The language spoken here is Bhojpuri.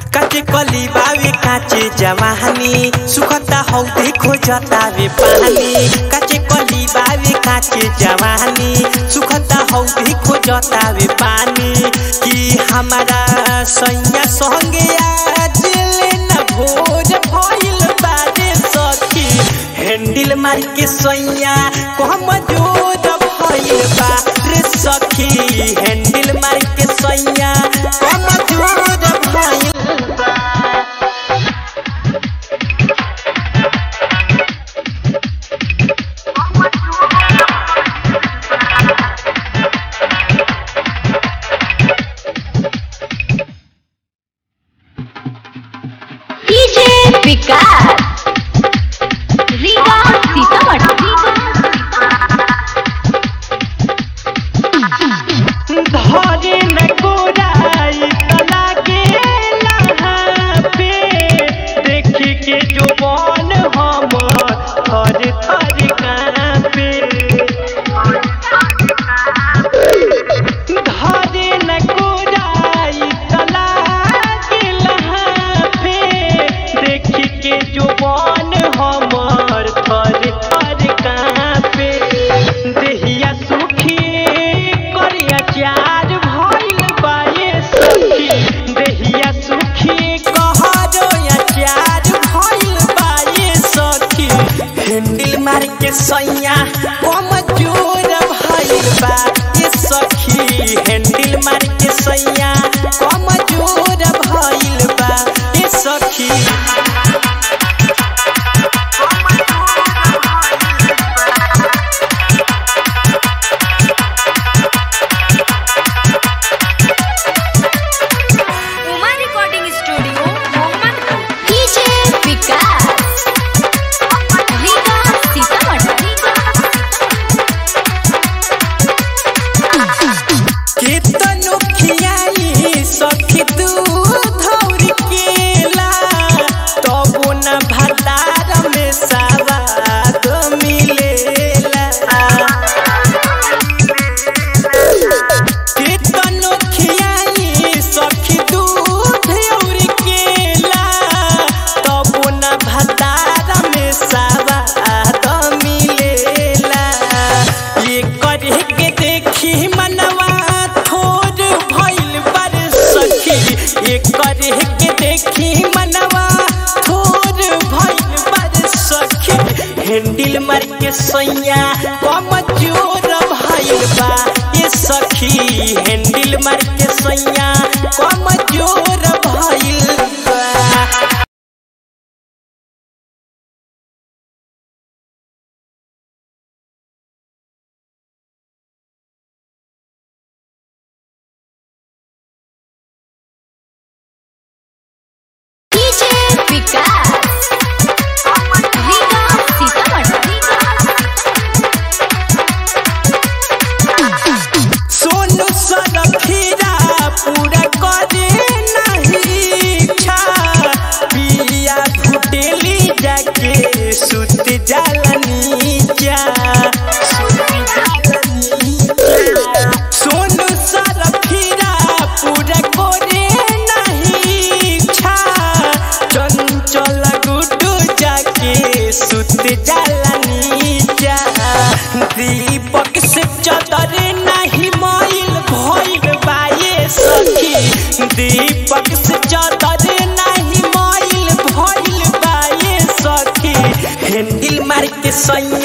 काचे कली बावे काचे जवानी सुखता हौ देखो जतावे पानी काचे कली बावे काचे जवानी सुखता हौ देखो जतावे पानी कि हमारा सैया संगे आज लेना भोज भइल बारे सखी हैंडल मार के सैया कम जोर भइल बा रे सखी हैंडल मार के सैया कम जोर भइल बा डीजे विकास रीगा सीतामढ़ी धरे न गोराई तना के लहा पे देखी के जो मन हम थर थर कांपे धरे न गोराई तना के लहा पे देखी के जो मन हमर थर थर कांपे देहिया सुखी करिया चार भइल बाये सखी देहिया सुखी कहरो या चार भइल बाये सखी हैंडल मार के सैया कम जोर भइल बा ये सखी हैंडल मार के सैया कम जोर भइल बा ये सखी Uma recording studio Mohammadpur DJ Vikas Riga Sitamarhi केतनो खियाई सखी तू धौर केला तबो न भतार में सवाद मिलेला केतनो खियाई सखी तू धौर केला तबो न भतार में सवाद मिलेला ये करे के देखी मनवा थोर भइल बर सखी ये करे के देखी मनवा थोर भइल बर सखी हैंडल मार के सैया कम जोर भइल बा ये सखी हैंडल मार के सैया कम जोर भइल बा डीजे विकास रीगा सीतामढ़ी सोनू सरखीरा पूरा करे नहीं इच्छा पिया घुटेली जाके सुत जालनी जा सोनू सरखीरा पूरा करे नहीं इच्छा चंचल गुड्डू जाके सुत जालनी जा दीपक से चदर नहीं मोइल भइल बाये सखी दीपक से चदर नहीं मोइल भइल बाये सखी हैंडल मार के सैया